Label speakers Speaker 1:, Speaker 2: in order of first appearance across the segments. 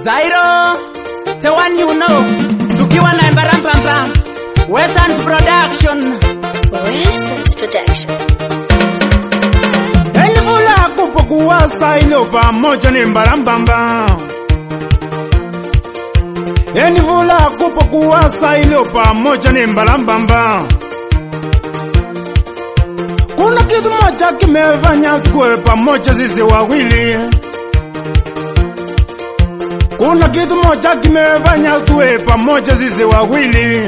Speaker 1: Zairo, the one you know, tukiwa na Embarambamba, Western Production.
Speaker 2: Western's Production.
Speaker 3: Enivula kupokuwa sailo pamoja ni mbarambamba Enivula kupokuwa sailo pamoja ni mbarambamba Kuna kitu moja kimefanya tuwe pamoja sisi wawili Kuna kitu moja kimefanya tuwe pamoja sisi wawili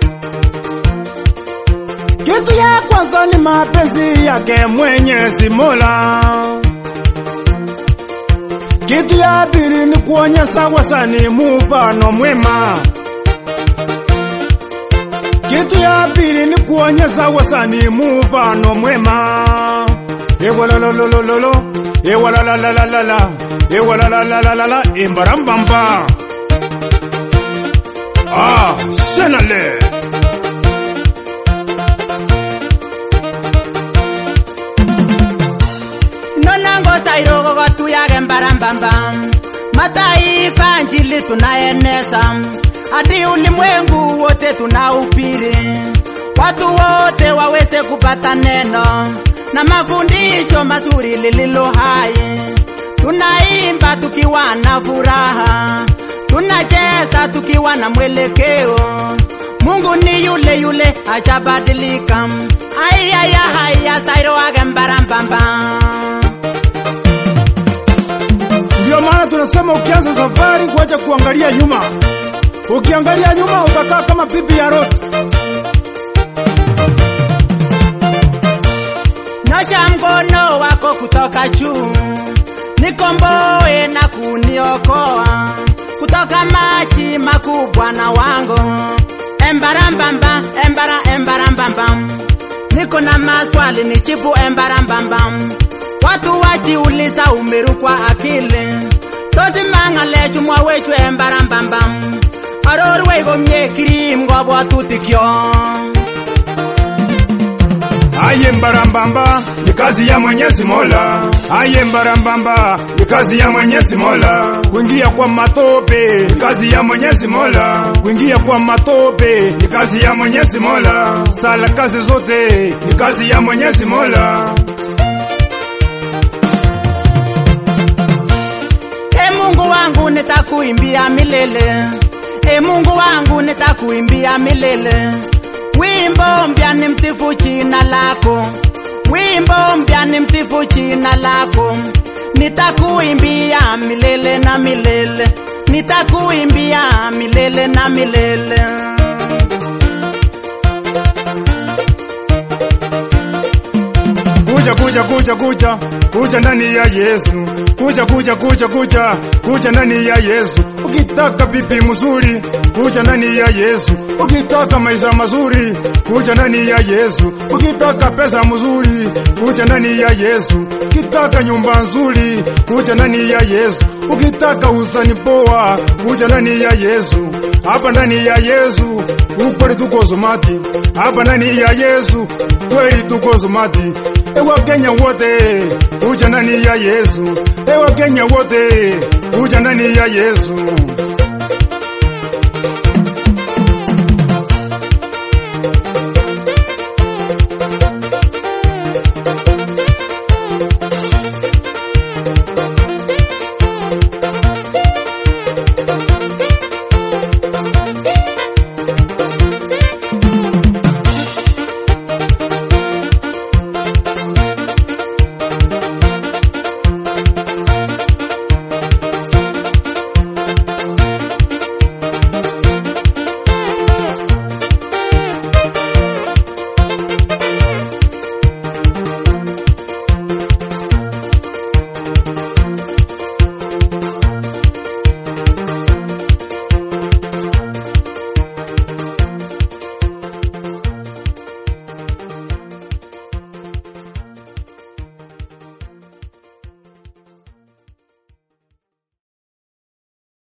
Speaker 3: kitu ya kwanza ni mapenzi yake Mwenyezi Mola. Kitu ya pili ni kuonyesha wasani mfano mwema. Kitu ya pili ni kuonyesha wasani mfano mwema. Ewalalalololo, ewalalalalala, ewalalalalala, imbarambamba. Ah, shenale.
Speaker 1: Nonango Zairo gogotu yake Embarambamba, mataifa njili tunaeneza, hadi ulimwengu wote tunaupiri, watu wote waweze kupata neno na mafundisho mazuri lililo hai. Tunaimba tukiwa na furaha, tunacheza tukiwa na mwelekeo. Mungu ni yule yule, hajabadilika. Ayaya haya Zairo wake Embarambamba.
Speaker 3: Ndio maana tunasema ukianza safari kuacha kuangalia nyuma. Ukiangalia nyuma utakaa kama bibi ya Lot.
Speaker 1: Nyosha mkono wako kutoka juu, nikomboe na kuniokoa kutoka maji makubwa na wango. Embarambamba, embara, embarambamba, niko na maswali nijibu embarambamba. Watu wajiuliza umerukwa akili, tosimang'ale chumwa wechu embarambamba, arorwei komye kirim ngobwotutikyo.
Speaker 3: Aye mbarambamba ni kazi ya Mwenyezi Mola. Aye mbarambamba ni kazi ya Mwenyezi Mola. Kuingia kwa matope ni kazi ya Mwenyezi Mola. Kuingia kwa matope ni kazi ya Mwenyezi Mola. Sala kazi zote ni kazi ya Mwenyezi Mola.
Speaker 1: E Mungu wangu nitakuimbia milele, e Mungu wangu nitakuimbia milele. Wimbo mpya ni msifu jina lako, wimbo mpya ni msifu jina lako. Nitakuimbia milele na milele, nitakuimbia milele na milele.
Speaker 3: Kuja kuja kuja kuja kuja ndani ya Yesu. Kuja kuja kuja kuja kuja ndani ya Yesu. Ukitaka bibi mzuri kuja ndani ya Yesu. Ukitaka maisha mazuri kuja ndani ya Yesu. Ukitaka pesa mzuri kuja ndani ya Yesu. Ukitaka nyumba nzuri kuja ndani ya Yesu. Ukitaka usani poa kuja ndani ya Yesu. Hapa ndani ya Yesu ukweli tuko zomati. Hapa ndani ya Yesu kweli tuko zomati. Ewa Kenya wote kuja ndani ya Yesu. Ewa Kenya wote kuja ndani ya Yesu.